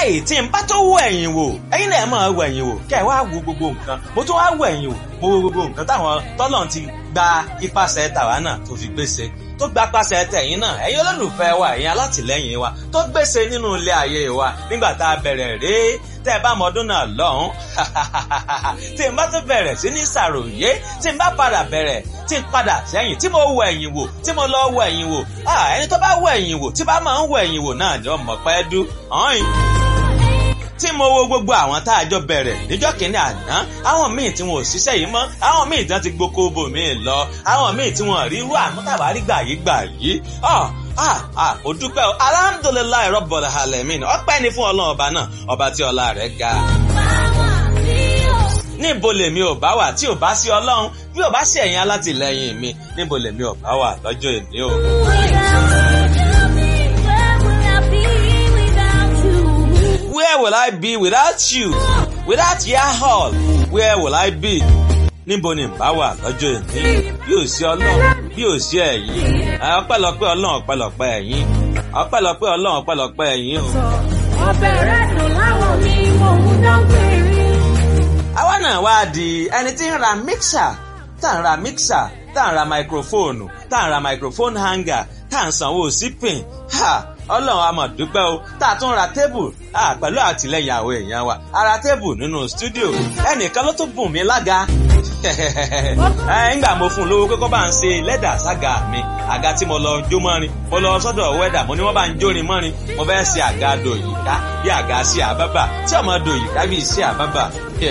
wàláì tí n bá tó wọ ẹ̀yìn wò ẹ̀yin náà máa wọ ẹ̀yìn wò kẹ́ ẹ̀ wá wo gbogbo nǹkan mo tún wá wọ ẹ̀yìn wò mo wo gbogbo nǹkan táwọn tọ́lọ̀ ti gba ipasẹ̀ tàwa náà tó fi gbèsè tó gba pàṣẹ tẹ̀yìn náà ẹ̀yin olólùfẹ́ wa ẹ̀yin alátìlẹ́yìn wa tó gbèsè nínú ilé ayé wa nígbà tá a bẹ̀rẹ̀ rèé tẹ́ ẹ bá mọ ọdún náà lọ́hùn tí n bá tún bẹ̀rẹ̀ sí ní ṣàròyé tí n bá padà bẹ̀rẹ̀ tí n padà sẹ́yìn tí mo wọ ẹ̀yìn wò tí mo lọ wọ ẹ̀yìn wò ẹni tó bá wọ ẹ̀yìn wò tí bá máa ń wọ ẹ̀yìn wò náà ni ọmọ pẹ́ dú ọ̀hìn tí mo wo gbogbo àwọn tá a jọ bẹ̀rẹ̀ níjọ́ kìíní àná àwọn míì tí wọn ò ṣiṣẹ́ yìí mọ́ àwọn míì tí wọ́n ti gboko bò míì lọ àwọn míì tí wọn rí irú àmútàbárí gbà yìí gbà yìí ah ah ó dúpẹ́ o alhamdulilayi rọ́bọ̀lá alamin ọpẹ́ ni fún ọlọ́run ọba náà ọba tí ọlá rẹ̀ ga. níbo lèmi ò bá wà tí ò bá sí ọlọ́run bí ò bá sí ẹ̀yin alátìlẹyìn mi níbo lèmi ò bá wà lọ́jọ́ èmi o. Where will I be without you? Without your hall, where will I be? Níbo ni bá wà lọ́jọ́ èmi? Bí ò sí ọlọ́run, bí ò sí ẹ̀yin. Ọpẹ́lọpẹ́ ọlọ́run ọpẹ́lọpẹ́ ẹ̀yin. Ọpẹ́lọpẹ́ ọlọ́run ọpẹ́lọpẹ́ ẹ̀yin o. Ọbẹ̀ rẹ̀ dùn láwọn mi, mò ń dán péré. Àwa náà wá di ẹni tí ń ra mixer, tá ń ra mixer, tá ń ra microphone, tá ń ra microphone hanger, tá ń sanwó sípìn. Ha! ọlọ́run a máa dúpẹ́ o tá a tún ra tébù pẹ̀lú àtìlẹyìn àwọn èèyàn wa a ra tébù nínú stúdíò ẹnìkan ló tún bùn mí lága ńgbà mo fún un lówó kókó bá ń ṣe lẹ́dà sága mi àga tí mo lọ jó mọ́rin mo lọ sọ́dọ̀ wẹ́dà mo ní wọ́n bá ń jórin mọ́rin mo fẹ́ ṣe àga dòyìká bí àga sí àbábà tí ọmọ dòyìká bí sí àbábà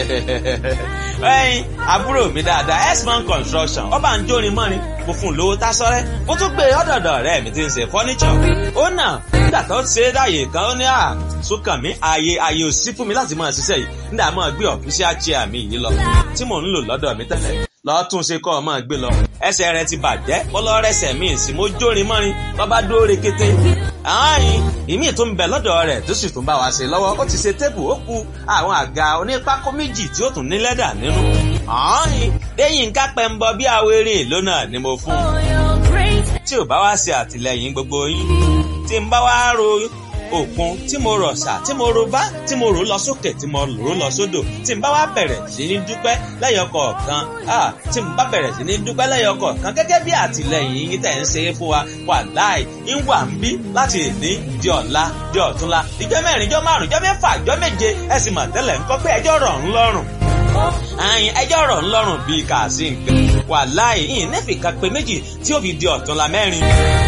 ẹyin àbúrò mi dáadáa x-man construction ó bá ń jórin mọ́rin mo fún un lówó tásọ́rẹ́ mo tún gbé ọ̀dọ̀dọ̀ rẹ̀ mi ti ń ṣe fọ́níṣọ̀ ó nà nígbà tó ṣe é dáyè kan ó ní à sókàn mi ààyè ààyè ò sí fún mi láti máa ṣiṣẹ́ yìí nígbà máa gbé official chair mi yìí lọ tí mò ń lò lọ́dọ̀ mi tẹ́lẹ̀ lọ́ọ́ tún ṣe kọ́ ọ máa gbé lọ ẹsẹ̀ rẹ ti bàjẹ́ mo lọ rẹsẹ̀ míì sí mo jórin mọ́rin lọ́ba dóore kété ààyìn ìmí tó ń bẹ lọ́dọ̀ rẹ̀ tó sì tún bá wa ṣe lọ́wọ́ ó ti ṣe tébù ó ku àwọn àga onípákó méjì tí ó tún ní lẹ́dà nínú ààyìn lẹ́yìn ká pẹ́ńbọ bí awéré lónà ni mo fún un tí ò bá wá ṣe àtìlẹyìn gbogbo yín tí ń bá wá ro òkun tí mo rọ̀ ṣà tí mo ro bá tí mo rò lọ sókè tí mo rò lọ sódò tí n bá wá bẹ̀rẹ̀ sí ní dúpẹ́ lẹ́yọ kọ̀ọ̀kan tí n bá bẹ̀rẹ̀ sí ní dúpẹ́ lẹ́yọ kọ̀ọ̀kan gẹ́gẹ́ bí àtìlẹyìn yín tẹ̀ ń ṣe é fún wa wà láì ń wà ń bí láti èní di ọ̀la di ọ̀túnla ìjọ mẹ́rin ìjọ márùn ìjọ mẹ́fà ìjọ méje ẹ sì mà tẹ́lẹ̀ ńkọ́ pé ẹjọ́ rọ̀ ń lọ́rùn àyìn ẹjọ́ rọ̀ ń lọ́rùn bíi kàásì ń pè wà láì yìí nẹ́fìkà pé méjì tí ó fi di ọ̀túnla mẹ́rin.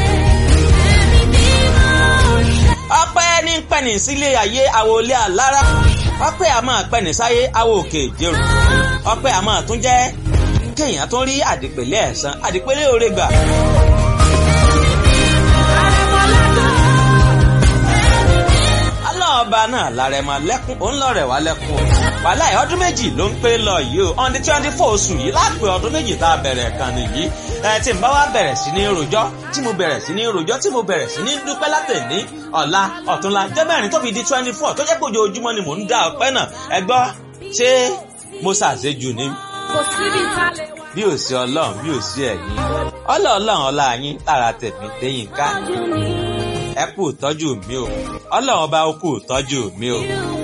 ọpẹ́ ní pẹ̀nì sílé ayé àwòlé àlára ọpẹ́ àmọ́ pẹ̀nì sáyé àwọ̀ òkè ìjẹun ọpẹ́ àmọ́ tún jẹ́ kéèyàn tún rí àdìpẹ̀lẹ̀ ẹ̀san àdìpẹ̀lẹ̀ òre gbà. ọba náà lára ẹ máa lẹ́kún òun lọ́rẹ̀ wá lẹ́kún o wàhálà ẹ̀ ọdún méjì ló ń pé lọ yìí o on the twenty four oṣù yìí láàpẹ ọdún méjì tá a bẹ̀rẹ̀ kan nìyí ẹ tí n bá wá bẹ̀rẹ̀ sí ní rojọ́ tí mo bẹ̀rẹ̀ sí ní rojọ́ tí mo bẹ̀rẹ̀ sí ní dúpẹ́ látẹ̀ ní ọ̀la ọ̀túnla jẹ́ mẹ́rin tó fi di twenty four tó jẹ́ pé ojoojúmọ́ ni mò ń dá ọpẹ́ náà ẹ gbọ́ ṣé mo ṣàṣejù ni Kò síbi tá a lè wá. bí ò sí ọlọ́run bí ò sí ẹ̀yin ọlọ́ọ̀lọ́run ọlá yín lára tẹ̀mí lẹ́yìn ká ẹ kú ìtọ́jú mi o ọlọ́run ọba ó kú ìtọ́jú mi o